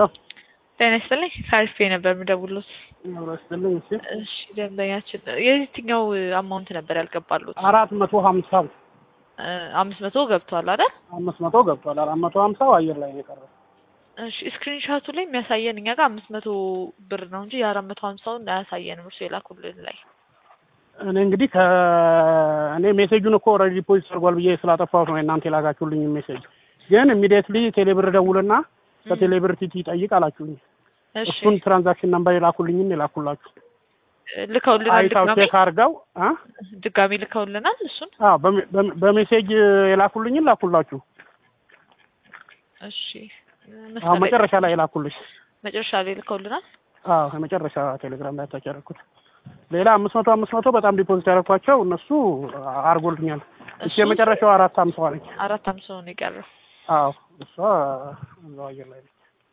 ሄሎ ጤና ይስጥልኝ ከአሪፍ ነበር የምደውልዎት። ጤና ይስጥልኝ። እሺ እሺ ደንበኛችን የየትኛው አማውንት ነበር ያልገባሉት? አራት መቶ ሀምሳ እ አምስት መቶ ገብቷል አይደል? አምስት መቶ ገብቷል። አራት መቶ ሀምሳው አየር ላይ ነው የቀረው። እሺ ስክሪንሻቱ ላይ የሚያሳየን እኛ ጋር አምስት መቶ ብር ነው እንጂ የአራት መቶ ሀምሳውን አያሳየንም። እርሱ የላኩልን ላይ እኔ እንግዲህ ከእኔ ሜሴጁን እኮ ኦልሬዲ ዲፖዚት አድርጓል ብዬ ስላጠፋሁት ነው እናንተ የላካችሁልኝ ሜሴጅ። ግን ኢሚዲየትሊ ቴሌብር ደውልና ከቴሌብር ቲቲ ጠይቅ አላችሁኝ። እሺ እሱን ትራንዛክሽን ነምበር የላኩልኝን የላኩላችሁ ልከውልናል። አይታው ድጋሚ ቼክ አድርገው አ ድጋሚ ልከውልናል። እሱን አዎ በሜ- በሜ- በሜሴጅ የላኩልኝን ላኩላችሁ። እሺ አሁን መስመር ላይ- መጨረሻ ላይ የላኩልሽ መጨረሻ ላይ ልከውልናል። አዎ የመጨረሻ ቴሌግራም ላይ አታች ያደረኩት። ሌላ አምስት መቶ አምስት መቶ በጣም ዲፖዚት ያደረኳቸው እነሱ አድርጎልኛል። እሺ እሱ የመጨረሻው አራት አምሳዋ ነች። አራት አምሳው ነው የቀረው። አዎ እሷ እዛው አየር ላይ ነች።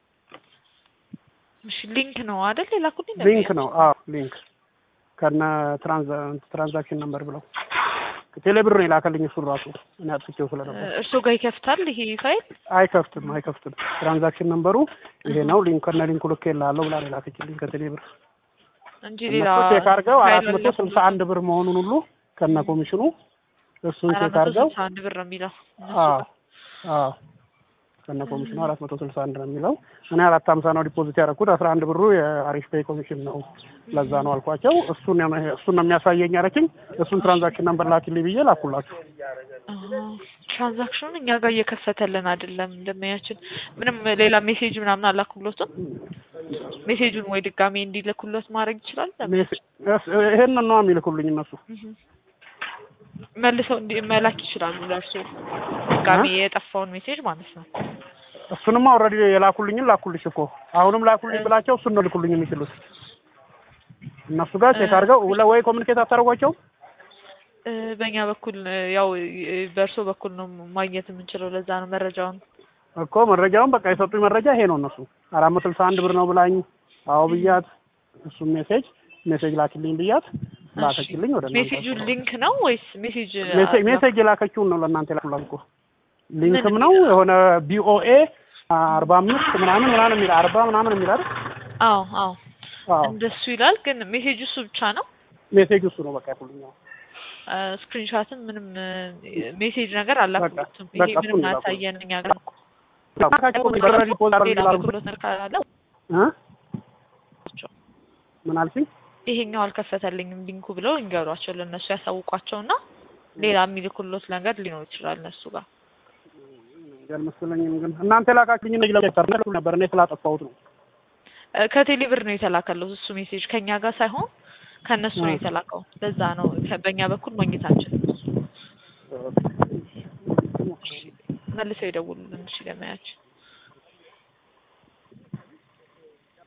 እሺ ሊንክ ነው አይደል የላኩልኝ? ሊንክ ነው። አዎ ሊንክ ከነ ትራንዛ- ትራንዛክሽን ነምበር ብለው ቴሌብር ነው የላከልኝ። እሱን ራሱ እኔ አጥፍቼው ስለነበር እርስዎ ጋር ይከፍታል ይሄ ፋይል? አይከፍትም አይከፍትም። ትራንዛክሽን ነምበሩ ይሄ ነው። ሊንክ ከነ ሊንኩ ልክ የላለሁ ብላ ነው የላከችልኝ ከቴሌብር። እንጂ ሌላ እነሱ ቼክ አድርገው ፋይል አራት መቶ ስልሳ አንድ ብር መሆኑን ሁሉ ከነ ኮሚሽኑ እሱን አራት ቼክ መቶ አድርገው ስልሳ አንድ ብር ነው የሚለው እነሱ አዎ ጋር። አዎ ከነ ኮሚሽኑ አራት መቶ ስልሳ አንድ ነው የሚለው። እኔ አራት ሀምሳ ነው ዲፖዚት ያደረኩት። አስራ አንድ ብሩ የአሪፍ ፔይ ኮሚሽን ነው። ለዛ ነው አልኳቸው። እሱን ነው እሱን ነው የሚያሳየኝ አለችኝ። እሱን ትራንዛክሽን ነምበር ላኪልኝ ብዬ ላኩላችሁ። አዎ፣ ትራንዛክሽኑን እኛ ጋር እየከፈተልን አይደለም። እንደሚያችን ምንም ሌላ ሜሴጅ ምናምን አላኩሎትም። ሜሴጁን ወይ ድጋሜ እንዲልኩሎት ማድረግ ይችላል። ሜሴ- እስ- ይሄንን ነው የሚልኩልኝ እነሱ። እህ። መልሰው እንዲ መላክ ይችላሉ ለእርሱ ድጋሜ የጠፋውን ሜሴጅ ማለት ነው። እሱንማ ኦልሬዲ የላኩልኝን ላኩልሽ እኮ አሁንም ላኩልኝ ብላቸው እሱን ነው ልኩልኝ የሚችሉት እነሱ ጋር ቼክ አድርገው ለ- ወይ ኮሚኒኬት አታደርጓቸው እ፣ በእኛ በኩል እ፣ ያው እ፣ በእርሶ በኩል ነው ማግኘት የምንችለው። ለዛ ነው መረጃውን እኮ መረጃውን በቃ የሰጡኝ መረጃ ይሄ ነው። እነሱ አራት መቶ ስልሳ አንድ ብር ነው ብላኝ አዎ ብያት እሱም ሜሴጅ ሜሴጅ ላኪልኝ ብያት ላከችልኝ። ወደ እናንተ ሜሴጁ ሊንክ ነው ወይስ ሜሴጅ ሜሴ- ሜሴጅ የላከችውን ነው ለእናንተ የላኩላት እኮ ሊንክም ነው የሆነ ቢኦኤ አርባ አምስት ምናምን ምናምን የሚል አርባ ምናምን የሚል አይደል? አዎ አዎ አዎ እንደሱ ይላል። ግን ሜሴጁ እሱ ብቻ ነው። ሜሴጅ እሱ ነው በቃ ያኩልኛል። ስክሪንሻትም ምንም ሜሴጅ ነገር አላኩትም። በቃ ይሄ እሱን ምንም ነው አያሳየን እኛ ጋር እኮ ኦልሬዲ ፖዝ ሌላ አድርጌ አገልግሎት ነገር ካለው እ ምን አልሽኝ? ይሄኛው አልከፈተልኝም ሊንኩ ብለው ይንገሯቸው፣ ለእነሱ ያሳውቋቸውና ሌላ የሚልኩሎት ነገር ሊኖር ይችላል እነሱ ጋር። አልመሰለኝም ግን እናንተ ላካችሁኝ እንደ ለቤተር ነበር እኔ ስላጠፋሁት ነው። እ፣ ከቴሌ ብር ነው የተላከለው እሱ ሜሴጅ ከኛ ጋር ሳይሆን ከእነሱ ነው የተላከው። ለዛ ነው ከ- በእኛ በኩል ማግኘታችን መልሰው ይደውሉልን እሺ ለማያችን